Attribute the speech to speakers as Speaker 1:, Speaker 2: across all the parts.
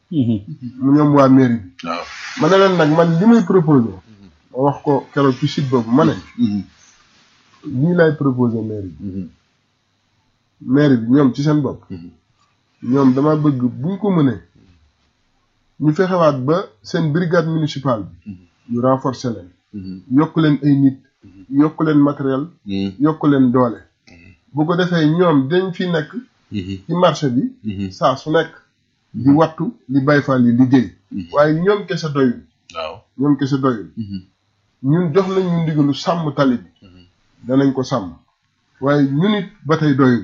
Speaker 1: mu ñoom waa mairie bi
Speaker 2: waaw
Speaker 1: ma ne leen nag man li may proposé ma wax ko keroog ci site boobu ma ne lii lay proposé mairie bi mairie bi ñoom ci seen bopp ñoom dama bëgg buñ ko mënee ñu fexewaat ba seen brigade municipale bi ñu renforcer leen yokk leen ay nit yokk leen matériel yokk leen doole bu ko defee ñoom dañ fi nekk ci marché bi saa su nekk di wattu li Baay Faal yi liggéey waaye ñoom kese doyul
Speaker 2: waaw
Speaker 1: ñoom kese doyul ñun jox nañ ñu ndigalu sàmm tali bi danañ ko sàmm waaye ñun it ba tey doyul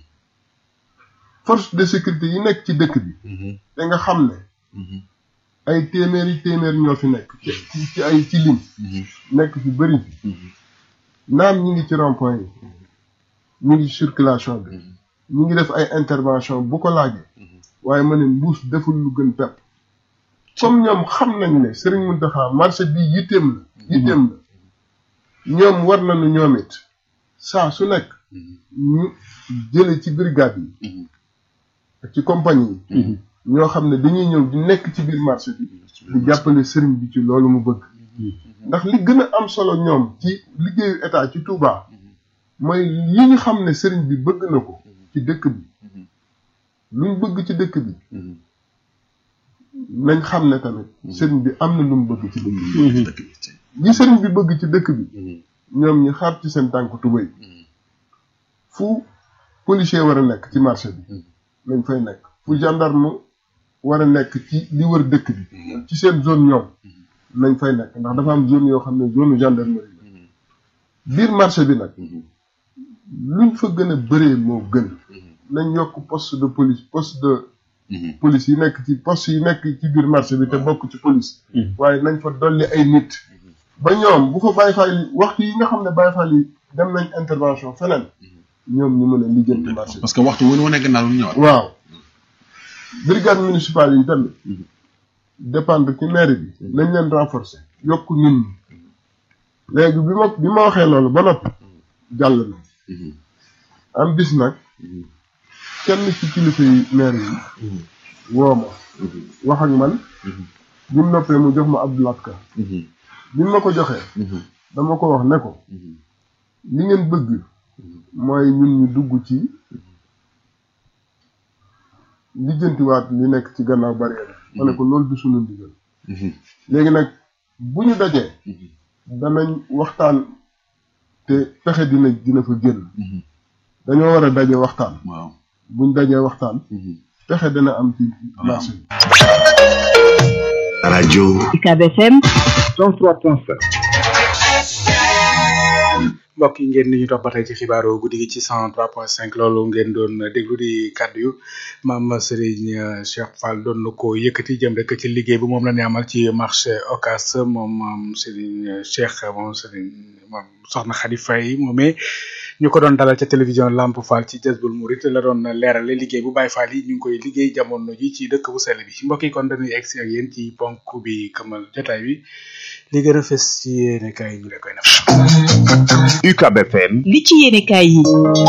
Speaker 1: force de sécurité yi nekk ci dëkk bi te nga xam ne ay téeméeri téeméer ñoo fi nekk ci ci ay ci lim nekk fi bëri fi naam ñi ngi ci rond-point yi ñu ngi ci circulation bi ñu ngi def ay intervention bu ko laajee waaye ma ne mbuus deful lu gën pepp comme ñoom xam nañ ne Serigne Mountakha marché bi yitteem la yitteem la ñoom war nañu ñoom it saa su nekk ñu jële ci brigade yi ak ci compagnie yi ñoo xam ne dañuy ñëw di nekk ci biir marché bi di jàppale sëriñ bi ci loolu mu bëgg ndax li gën a am solo ñoom ci liggéeyu état ci Touba mooy yi ñu xam ne sëriñ bi bëgg na ko ci dëkk bi luñ bëgg ci dëkk bi nañ xam ne tamit sëriñ bi am na lu mu bëgg ci dëkk bi li sëriñ bi bëgg ci dëkk bi ñoom ñi xaar ci seen tànk tubéy fu policier war a nekk ci marché bi nañ fay nekk fu gendarme war a nekk ci li wër dëkk bi ci seen zone ñoom nañ fay nekk ndax dafa am zone yoo xam ne zone gendarmerie la biir marché bi nag luñ fa gën a bëree moo gën nañ yokk poste de police poste de police yi nekk ci poste yi nekk ci biir marché bi te bokk ci police waaye nañ fa dolli ay nit ba ñoom bu fa Baay Faal yi waxtu yi nga xam ne Baay Faal yi dem nañ intervention feneen ñoom ñu mën a lijjanti marché bi
Speaker 2: parce que waxtu wu ñu wane gannaaw lu ñëwaat
Speaker 1: waaw brigade municipale yi tamit dépendre ci maire bi nañ leen renforcer yokk nit ñi léegi bi ma bi ma waxee loolu ba noppi jàll na am bis nag kenn ci kilifa yi maire yi woo ma wax ak man bi mu noppee mu jox ma Abdoulaye Ka bi ma ko joxee dama ko wax ne ko li ngeen bëgg mooy ñun ñu dugg ci lijjantiwaat li nekk ci gannaaw barrière ma ne ko loolu du sunu ndigal léegi nag bu ñu dajee danañ waxtaan te pexe dina dina fa génn dañoo war a daje waxtaan
Speaker 2: waaw
Speaker 1: buñ dajee waxtaan pexe dana am ci marché bi
Speaker 3: rajo
Speaker 4: UCAB FM
Speaker 3: 103.5
Speaker 5: mbokk yi ngeen ni ñu topp ba tey ci xibaaru guddi gi ci 103.5 loolu ngeen doon déglu di kàddu yu maam Serigne Cheikh Fall doon na ko yëkkati jëm rek ci liggéey bi moom la ñu amal ci marché Ocass moom maam Serigne Cheikh moom Serigne moom soxna Khady Faye moomee ñu ko doon dalal ca télévision Lamp Fall ci Jazbul Murid la doon leerale liggéey bu Baye Fall yi ñu ngi koy liggéey jamono ji ci dëkk bu sell bi mbokk yi kon dañuy egsi ak yéen ci ponk bi këmal jotaay bi li gën a fës ci yéene kaay ñu la koy naf
Speaker 3: UCAB FM
Speaker 4: li ci yéenekaay yi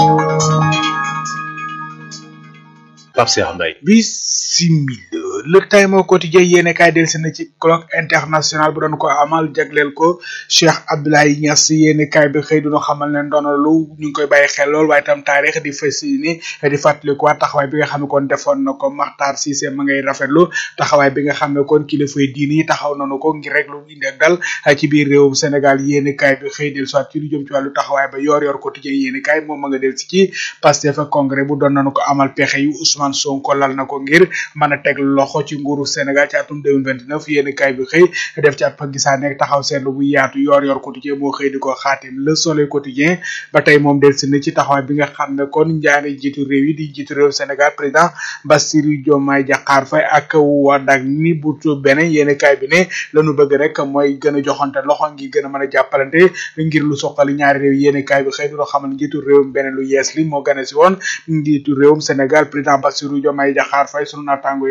Speaker 3: Pape Cheikh Mbaye
Speaker 5: bisimila le time au quotidien yéene kaay del si na ci colloque international bu doon ko amal jagleel ko Cheikh Abdoulaye Niass yéene kaay bi xëy duna xamal ne ndono lu ñu ngi koy bàyyi xel lool waaye tam taarix di fas ni di fàttaliku waa taxawaay bi nga xam ne kon defoon na ko Makhtar Cissé ma ngay rafetlu taxawaay bi nga xam ne kon kilifa yi diini yi taxaw nañu ko ngir rek lu indi ak dal ci biir réewum Sénégal yéene kaay bi xëy del soit ci lu jëm ci wàllu taxawaay ba yor yor quotidien yéene kaay moom ma nga del si ci Pastef ak congrès bu doon nañu ko amal pexe yu Ousmane Sonko lal na ko ngir mën a teg loxo ci nguuru Sénégal ci atum 2029 yéen kaay bi xëy def ci ab gisaane taxaw seetlu bu yaatu yor yor quotidien moo xëy di ko xaatim le soleil quotidien ba tey moom del si na ci taxawaay bi nga xam ne kon njaari jiitu réew yi di jiitu réew Sénégal président Bassirou Diomaye Diakhar Faye ak wadak ni bu beneen yéen kaay bi ne lañu bëgg rek mooy gën a joxante loxo ngi gën a mën a jàppalante ngir lu soxali ñaari réew yéen kaay bi xëy du xamal njiitu réewum beneen lu yees li moo gane si woon njiitu réewum Sénégal président Bassirou Diomaye Diakhar Faye sunu naataango yi xëy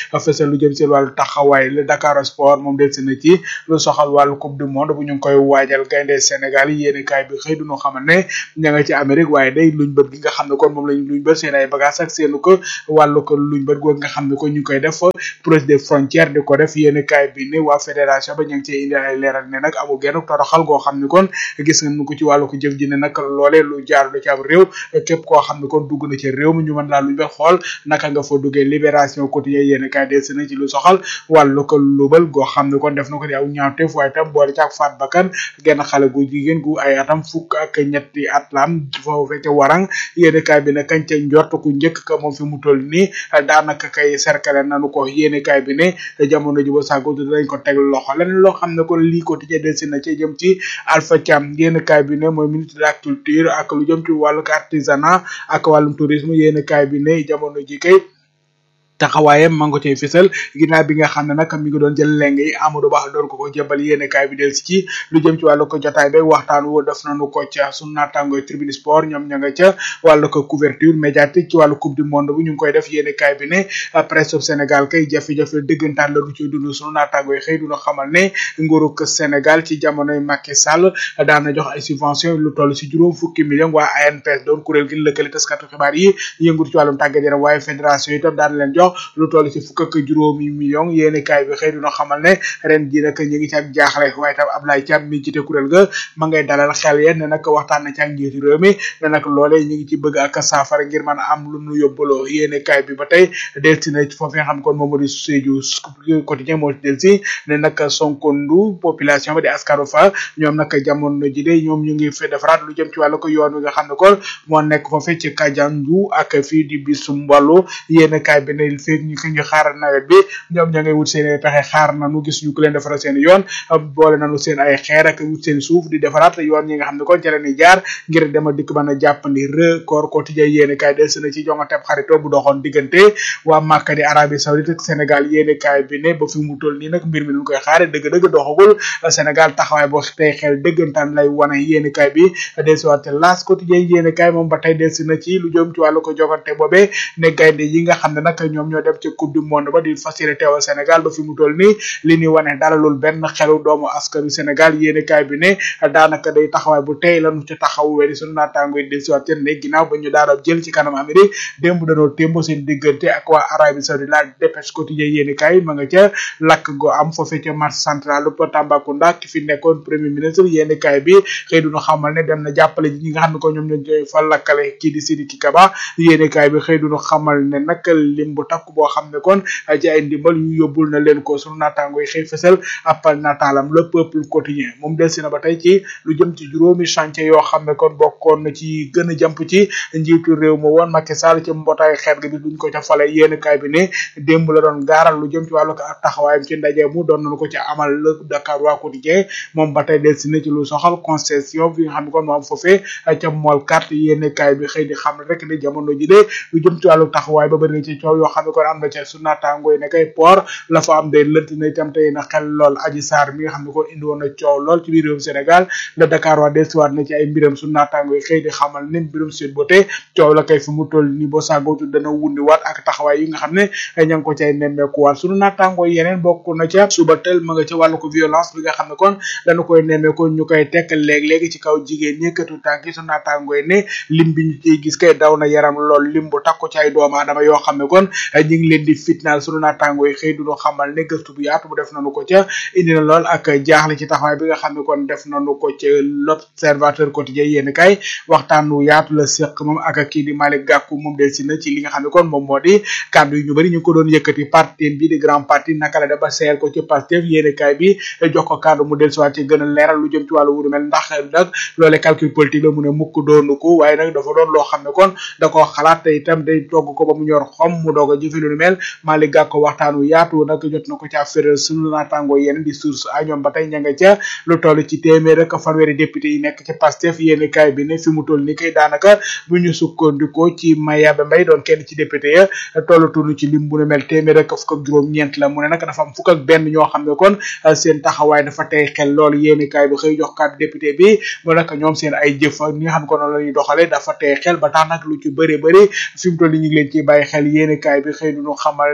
Speaker 5: fësal lu jëm ci wàllu taxawaay le Dakar Sport moom del si na ci lu soxal wàllu coupe du monde bu ñu ngi koy waajal gaynde Sénégal yi yéeni kaay bi xëy duñu xamal ne ña nga ci Amérique waaye day luñ bët gi nga xam ne kon moom lañ luñ bët seen ay bagage ak seenu ko wàllu ko luñ bët googu nga xam ne ko ñu ngi koy def proche des frontières di ko def yéeni kaay bi ne waa fédération ba ñu ngi cee indi ay leeral ne nag amul genn toroxal goo xam ne kon gis nga nu ko ci wàllu ko jëf ji ne nag loolee lu jaar lu ci am réew képp koo xam ne kon dugg na ci réew mi ñu mën laa luñ bët xool naka nga fa duggee libération quotidien yéeni kaay des na ci lu soxal wàllu ko lubal goo xam ne kon def na ko di aw ñaawteef waaye tam boole ci ak faat bakkan genn xale gu jigéen gu ay atam fukk ak ñetti at lam foofu ca warang yéene kaay bi ne kañ ca njort ku njëkk ka moom fi mu toll nii daanaka kay cercle nanu ko yéene kaay bi ne jamono ji ba sàggo dañ ko teg loxo leneen loo xam ne kon lii ko tijjee delsi na ci jëm ci Alpha Thiam yéene kaay bi ne mooy ministre de la culture ak lu jëm ci wàllu artisanat ak wàllum tourisme yéene kaay bi ne jamono ji kay taxawaayam ma nga cay fësal ginnaaw bi nga xam ne nag mi ngi doon jël leng yi Amadou Ba doon ko ko jébal yéene kaay bi del si ci lu jëm ci wàllu ko jotaay beeg waxtaan woo def nañu ko ca sunu naataango tribune sport ñoom ña nga ca wàllu ko couverture médiatique ci wàllu coupe du monde bu ñu ngi koy def yéene kaay bi ne presse Sénégal kay jafe-jafe dëggantaan la du ci dund sunu naataango yi xëy duna xamal ne nguurug Sénégal ci jamonoy Macky Sall daan na jox ay subvention lu toll si juróom fukki million waa ANPS doon kuréel gi lëkkale taskatu xibaar yi yëngu ci wàllum tàggat yaram waaye fédération itam daan leen jox lu toll ci fukk ak juróomi million yéeni kaay bi xëy dina xamal ne ren ji nag ñu ngi ci ak jaaxle waaye tam Ablaye Thiam mi jiite kuréel ga ma ngay dalal xel yeen ne nag waxtaan na ci ak njiitu réew mi ne nag loolee ñu ngi ci bëgg ak saafara ngir mën a am lu nu yóbbaloo yéeni kaay bi ba tey delsi na foofu nga xam kon moom moo di Sédhiou quotidien moo delsi ne nag Sonkondu population ba di askanu fa ñoom nag jamono ji de ñoom ñu ngi fi defaraat lu jëm ci wàllu ko yoon wi nga xam ne kon moo nekk foofu ci Kajandu ak fii di bisu mballu yéeni kaay bi ne feeg ñu ko ñu xaar nawet bi ñoom ña ngay wut seen ay pexe xaar nañu gis ñu ko leen defaral seen yoon boole nañu seen ay xeer ak wut seen suuf di defaraat yoon yi nga xam ne kon ca la ñuy jaar ngir dema dikk mën a jàppandi record quotidien yéene kaay des na ci jongante xaritoo bu doxoon diggante waa Màkka di Arabie Saoudite ak Sénégal yéene kaay bi ne ba fi mu toll nii nag mbir mi ñu koy xaare dëgg-dëgg doxagul Sénégal taxawaay boo tey xel dëggantaan lay wane yéene kaay bi desuwaat laas quotidien yéene kaay moom ba tey des na ci lu jëm ci wàllu ko jogante boobee ne gaynde yi nga xam ne nag ñoom ñoo dem ci coupe du monde ba di fas yéene teewal Sénégal ba fi mu toll nii li ñuy wane dalalul benn xelu doomu askanu Sénégal yéene kaay bi ne daanaka day taxawaay bu tey lañu ci taxaw weri sunu naataango yi dellusiwaat ne ginnaaw ba ñu daara jël ci kanam Amérique démb danoo témbo seen diggante ak waa Arabie Saoudite la dépêche quotidien yéene kaay ma nga ca lakk go am foofee ca marché central bu Tambacounda ki fi nekkoon premier ministre yéene kaay bi xëy duñu xamal ne dem na jàppale ñi nga xam ne ko ñoom ñoo fa lakkale kii di Sidiki Kaba yéene kaay bi xëy duñu xamal ne nag lim bu takk boo xam ne kon ci ay ndimbal yu yóbbul na leen ko sunu naataango yi xëy fësal appal nataalam le peuple quotidien moom delsi na ba tey ci lu jëm ci juróomi chantier yoo xam ne kon bokkoon na ci gën a jàmp ci njiitu réew ma woon Macky Sall ci mbootaay xeet gi bi duñ ko ca fale yéen kaay bi ne démb la doon gaaral lu jëm ci wàllu taxawaayam ci ndaje mu doon nañu ko ci amal le Dakar waa quotidien moom ba tey delsi na ci lu soxal concession bi nga xam ne kon moo am foofee ca mool carte yéen kaay bi xëy di xam ne rek ne jamono ji de lu jëm ci wàllu taxawaay ba bëri na ci coow yoo xam ne kon am na ca su naataango yi nekay port la fa am day lënt na itam tey na xel lool aji saar mi nga xam ne kon indi woon na coow lool ci biir réewum Sénégal le Dakar waa delsiwaat na ci ay mbiram su naataango yi xëy di xamal ne mbirum Sweet Beauté coow la kay fi mu toll nii boo sàggootu dana wundi waat ak taxawaay yi nga xam ne ña ngi ko cay nemmeekuwaat sunu naataango yi yeneen bokk na ca suba tel ma nga ca wàllu ko violence bi nga xam ne kon dana koy nemmeeku ñu koy tekk léeg-léegi ci kaw jigéen ñi këtu tànk yi su naataango yi ne lim bi ñu ciy gis kay daw na yaram lool lim bu takku ci ay doomu aadama yoo xam ne kon ñu ngi leen di fitnaal sunu naataango yi xëy duñu xamal ne gëstu bu yaatu bu def nañu ko ca indi na lool ak jaaxle ci taxawaay bi nga xam ne kon def nañu ko ca l'observateur quotidien yéen kay waxtaan wu yaatu la séq moom ak kii di Malick Gakou moom del si na ci li nga xam ne kon moom moo di kàddu yu ñu bëri ñu ko doon yëkkati parti bi di grand parti naka la def ba seeyal ko ci Pastef yéen kay bi jox ko kàddu mu del si waat ci gën a leeral lu jëm ci wàllu wudu mel ndax nag loolee calcul politique la mu ne mukk doonu ko waaye nag dafa doon loo xam ne kon da koo xalaat te itam day togg ko ba mu ñor xom mu doog a jëfe lu mel Malick Gakou waxtaan wu yaatu nag jot na ko ca féral sunu naataangoo yeneen di source a ñoom ba tey ña nga ca lu toll ci téeméer ak fanweeri député yi nekk ci Pastef yéen kaay bi ne fi mu toll ni kay daanaka bu ñu sukkandikoo ci Mayabe Mbaye doon kenn ci député ya tollatuñu ci lim bu ne mel téeméer ak fukk ak juróom ñeent la mu ne nag dafa am fukk ak benn ñoo xam ne kon seen taxawaay dafa tey xel loolu yéen kaay bi xëy jox kàddu député bi mu nag ñoom seen ay jëf ñi nga xam ne ko noonu la ñuy doxale dafa tey xel ba tax nag lu ci bëri bëri fi mu toll ni ñu ngi leen ciy bàyyi xel yéen kaay bi xëy duñu xamal ne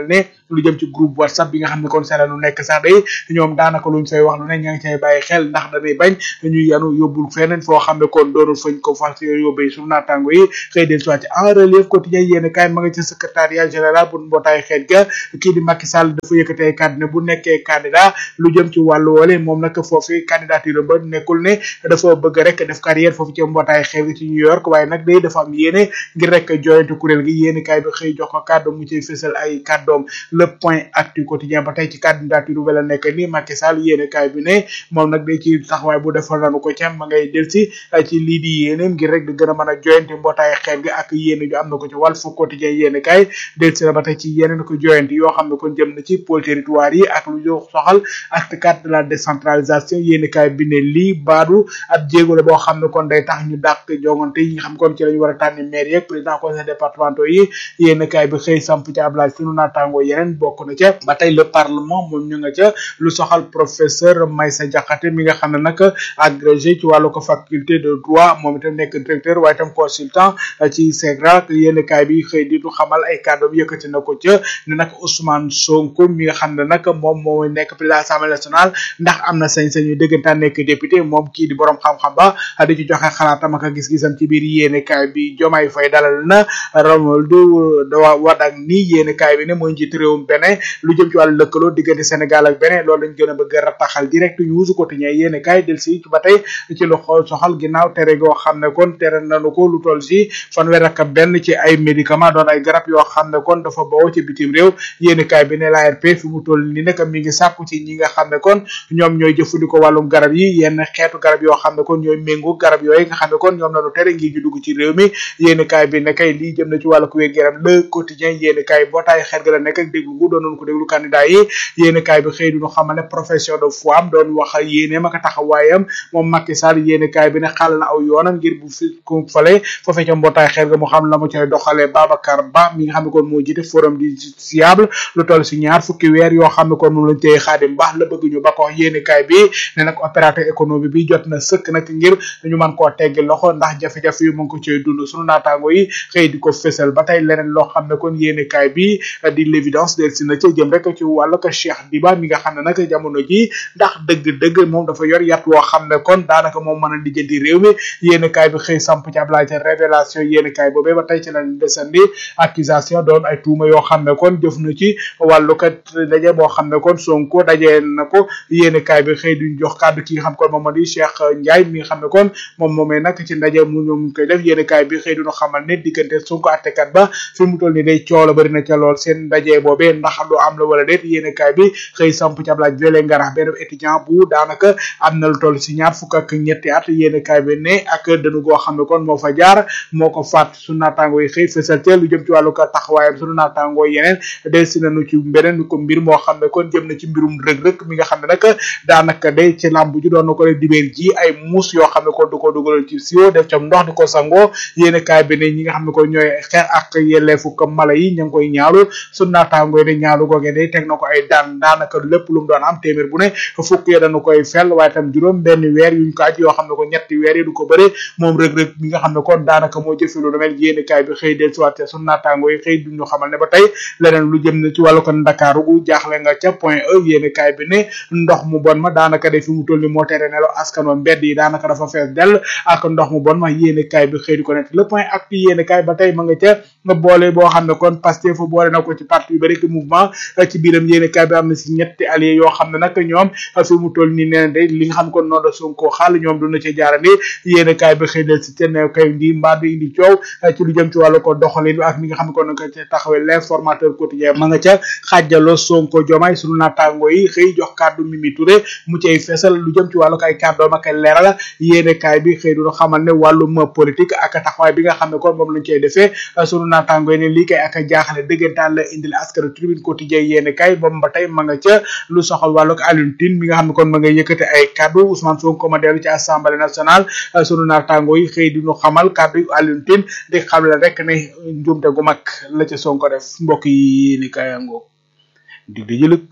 Speaker 5: lu jëm ci groupe whatsapp bi nga xam ne kon seen lu nekk sax day ñoom daanaka luñ fay wax lu ne ña ngi cay bàyyi xel ndax dañuy bañ ñu yanu yóbbul feneen foo xam ne kon doonul fañ ko fas yóbbee suñu naataango yi xëy del soit en relief quotidien yéen kaay ma nga ci secrétariat général bu mbootaay xeet ga kii di Macky Sall dafa yëkkatee kàddu ne bu nekkee candidat lu jëm ci wàllu woole moom nag foofu candidature ba nekkul ne dafa bëgg rek def carrière foofu ci mbootaay xeet gi ci New York waaye nag day dafa am yéene ngir rek joyante kuréel gi yéen kaay bi xëy jox ko kàddu mu ciy fësal ay kàddoom le point actu quotidien ba tey ci candidature bi la nekk ni Macky Sall yéen kaay bi ne moom nag day ci taxawaay bu defal nanu ko ca ma ngay del si ci lii di yéeneem ngir rek di gën a mën a joyante mbootaay xeet gi ak yéene ju am na ko ci wàll fu quotidien yéen kaay del si na ba tey ci yeneen ko joyante yoo xam ne kon jëm na ci pôle territoire yi ak lu yo soxal acte quatre de la décentralisation yéen kaay bi ne lii baadu ab jéego la boo xam ne kon day tax ñu dàq jongante yi nga xam kon ci lañu war a tànni maire yeeg président conseil départementaux yi yéen kaay bi xëy samp ci ablage sunu naataango yeneen bokk na ca ba tey le parlement moom ñu nga ca lu soxal professeur Maysa Diakhaté mi nga xam ne nag agrégé ci wàllu ko faculté de droit moom itam nekk directeur waaye itam consultant ci SEGRA yéen kaay bi xëy di du xamal ay kàddoom yëkkati na ko ca ne nag Ousmane Sonko mi nga xam ne nag moom moo nekk président assemblée nationale ndax am na sañ-sañ yu dëggantaan nekk député moom kii di borom xam-xam ba di ci joxe xalaatam ak gis-gisam ci biir yéene kaay bi Diomaye Faye dalal na Romualdo Wardini yéene kaay bi ne mooy njiitu réewum Bénin lu jëm ci wàllu lëkkaloo diggante Sénégal ak Bénin loolu lañ gën a bëgg a rataxal direct news quotidien yéene kaay del si ba tey ci lu xool soxal ginnaaw tere goo xam ne kon tere nañu ko lu toll si fanweer ak benn ci ay médicament doon ay garab yoo xam ne kon dafa bawoo ci bitim réew yéene kaay bi ne l'ARP fi mu toll ni nag mi ngi sàkku ci ñi nga xam ne kon ñoom ñooy jëfandikoo wàllum garab yi yenn xeetu garab yoo xam ne kon ñooy méngoo garab yooyu nga xam ne kon ñoom lañu tere ngir ñu dugg ci réew mi yéeni kaay bi ne kay lii jëm na ci wàllu ku wér yaram le quotidien yéeni kaay bootaay xeet ga la nekk ak déglu gu doonoon ko déglu candidat yi yéeni kaay bi xëy duñu xamal ne profession de foi am doon wax yéeneem ak taxawaayam moom Macky Sall yéeni kaay bi ne xàll na aw yoonam ngir bu fi ku fale foofee ca mbootaay xeet ga mu xam la mu cay doxalee Babacar Ba mi nga xam ne kon moo jiite forum du siable lu toll si ñaar fukki weer yoo xam ne kon moom lañ tey xaadim baax la bëgg ñu ba ko yéeni kaay bi ne nag opérateur économique bi jot na sëkk nag ngir ñu mën koo teggi loxo ndax jafe-jafe yu mu ngi ko cay dund sunu naataango yi xëy di ko fësal ba tey leneen loo xam ne kon yéeni kaay bi di l'évidence del si na ca jëm rek ci wàllu ko Cheikh Diba mi nga xam ne nag jamono ji ndax dëgg-dëgg moom dafa yor yat woo xam ne kon daanaka moom mën a lijjanti réew mi yéeni kaay bi xëy samp ci ab laaj révélation yéeni kaay boobee ba tey ci lañ desandi accusation doon ay tuuma yoo xam ne kon jëf na ci wàllu kat daje boo xam ne kon Sonko dajee na ko yéeni kaay bi xëy duñ jox kàddu ki nga xam kon moom moo di Cheikh Ndiaye mi nga xam ne kon moom moomee nag ci ndaje mu ñoom koy def yéeni kaay bi xëy duñu xamal ne diggante Sonko attekat ba fi mu toll ni day coola bari na ca lool seen ndaje boobee ndax lu am la wala déet yéeni kaay bi xëy samp ci ab laaj vele ngarax benn étudiant bu daanaka am na lu toll si ñaar fukk ak ñetti at yéeni kaay bi ne ak dënu goo xam ne kon moo fa jaar moo ko faat su naataangoo yi xëy fësal te lu jëm ci wàllu ko taxawaayam sunu naataangoo yeneen del si nañu ci beneen ko mbir moo xam ne kon jëm na ci mbirum rëg-rëg mi nga xam ne nag daanaka day ci làmb ji doon na ko def dibéer ji ay muus yoo xam ne kon du ko dugaloon ci siwo def cam ndox di ko sangoo yéeni kaay bi ne ñi nga xam ne kon ñooy xeex ak yelleefu ko mala yi ña ngi koy ñaalu sunu naataangoo yi ne ñaalu googee day teg na ko ay daan daanaka lépp lu mu doon am téeméer bu ne fukk ya dañu koy fel waaye tam juróom benn weer yuñ ko aj yoo xam ne ko ñetti weer yi du ko bëre moom rëg-rëg mi nga xam ne kon daanaka moo jëfe lu mel yéeni kaay bi xëy del siwaate sunu naataangoo yi xëy duñu xamal ne ba tey leneen lu jëm na ci wàllu ko ndakaaru gu jaaxle nga ca point e yéeni kaay bi ne ndox mu bon ma daanaka de fi mu toll ni moo tere nelo askan wa mbedd yi daanaka dafa fees dell ak ndox mu bon ma yéeni kaay bi xëy di ko nekk le point actu yéeni kaay ba tey ma nga ca nga boole boo xam ne kon Pastef fa boole na ko ci parti yu bari ki mouvement ci biiram yéeni kaay bi am na si ñetti alliés yoo xam ne nag ñoom fi mu toll ni nee na de li nga xam kon noonu la Sonko xaal ñoom duna ci jaarandi yéeni kaay bi xëy del si te ne kay ndi mbaa du indi coow ci lu jëm ci wàllu ko doxalin ak mi nga xam ne kon na ko ci taxawee l'informateur quotidien ma nga ca xaajaloo Sonko Diomaye sunu naataango yi xëy jox kàddu Mimi Touré mu cay feesal lu jëm ci wàllu ko ay kàddoom ak ay leeral yéene kaay bi xëy du xamal ne wàllum politique ak taxawaay bi nga xam ne kon moom lañ cay defee sunu naataango yi ne lii kay ak jaaxale dëggantaan la indil askanu tribune quotidien yéene kaay moom ba tey ma nga ca lu soxal wàllu ko Alioune Tine mi nga xam ne kon ma nga yëkkate ay kàddu Ousmane Sonko ma dellu ci assemblée nationale sunu naataango yi xëy di ñu xamal kàddu Alioune Tine di xam la rek ne njuumte gu mag la ca Sonko def mbokk yi yéene kaay angoo dig di jëlëk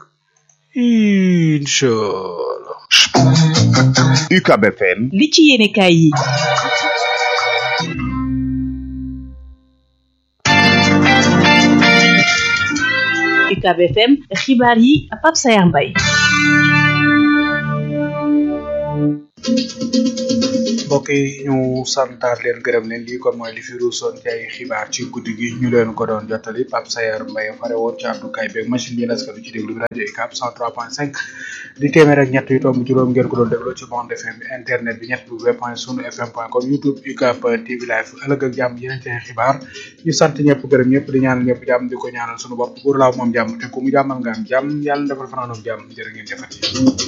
Speaker 5: inchallah
Speaker 3: UCAB FM
Speaker 4: li ci yéene kaay yi UCAB FM xibaar yi Pape Sayar Mbaye
Speaker 5: mbokk yi ñu santaat leen gërëm leen lii kon mooy li fi ruusoon ci ay xibaar ci guddi gi ñu leen ko doon jottali Pape Sayar Mbaye fare woon ci àddukaay beeg machine bi naskanu ci déglu bi rajo UCAB 103.5 di téeméer ak ñett yu tomb juróom ngeen ko doon dégloo ci bande FM bi internet bi ñett bu web point sunu fm point com youtube UCAB TV live ëllëg ak jàmm yeneen ci ay xibaar ñu sant ñëpp gërëm ñëpp di ñaanal ñëpp jàmm di ko ñaanal sunu bopp buur laaw moom jàmm te ku mu jàmmal nga am jàmm yàlla defal fanaanum jàmm jërë ngeen jëfati